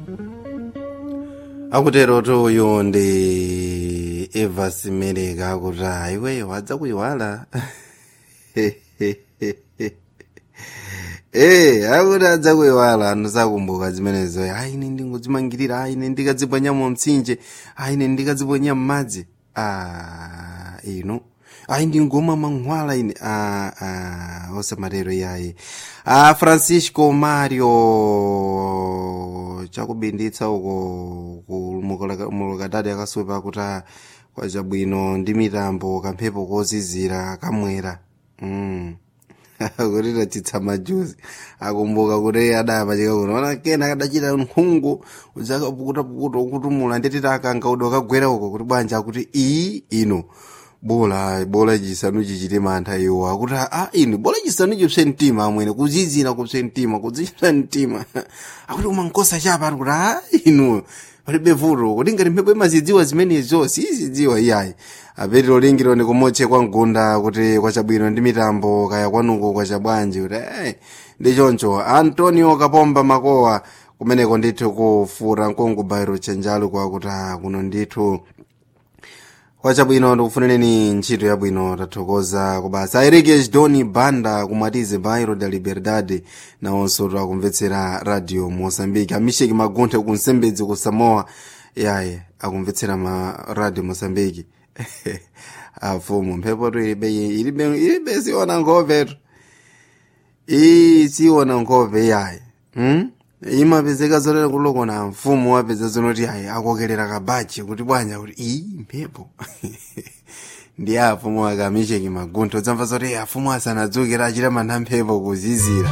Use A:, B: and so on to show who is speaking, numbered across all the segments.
A: akutero toyo ndi eva simereka akuti iweyo wadza kuyiwala Eh, akuti adza kuyiwala anthu sakumbuka zimenezo ayi ine ndingodzimangirira ayi ine ndikadziponya mu mtsinje ayi ine ndikadziponya m'madzi ah ino ayi ndingoma mankhwala ine ah, ah, osamatero yayi ah, francisco mario chakubinditsa uko mulukatati akasupa akuti ah, kwachabwino ndi mitambo kamphepo kozizira kamwera mm. kuti tachitsa majuzi akumbuka kuti adayapachika kuno ona kena kadachita nkhungu udzakapukutapukuta ukutumula ndititi akanga udo akagwera uko kuti bwanja akuti iyi ino bola bola chisanu chichite mantha iwo akuti a ino bola chisanu chipse mtima amwene kuzizira kupse mtima kuzipsa mtima akuti umankosa chapa ari kuti a ino palibe vuto kuti ngati mphepo imazidziwa zimenezo sizidziwa iyayi apetero lingiro ni kumotche kwa mgunda kuti kwachabwino ndi mitambo kaya kwanuko kwachabwanji kuti eh, ndi choncho antonio kapomba makowa kumeneko ndithu kufura nkongobayiro chenjalo kwakuti ah, kuno ndithu kwachabwino ndikufunireni ntchito yabwino tathokoza kubasa airikes doni banda kumwatize bairo da liberdade nawonso akumvetsera radio moçambique amisheki magunthe kunsembedzi ku samoa yaye akumvetsera ma radio moçambique afumu mphepo tu ilibe ilibe ilibe siona nkhopetu iyi siona nkhope yaye hmm? imapezeka zolera kulokona mfumu wapeza zonoti ayi akokerera kabachi kuti bwanya kuti iyi mphepo ndi afumu akamisheki maguntho udzamva zoti afumu asanadzukira achita mantha mphepo kuzizira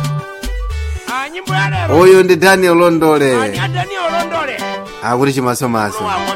B: Ah, nyimbo ya lero
A: uyu ndi daniel londole
B: ani adani olondole
A: akuti chimasomaso
B: wako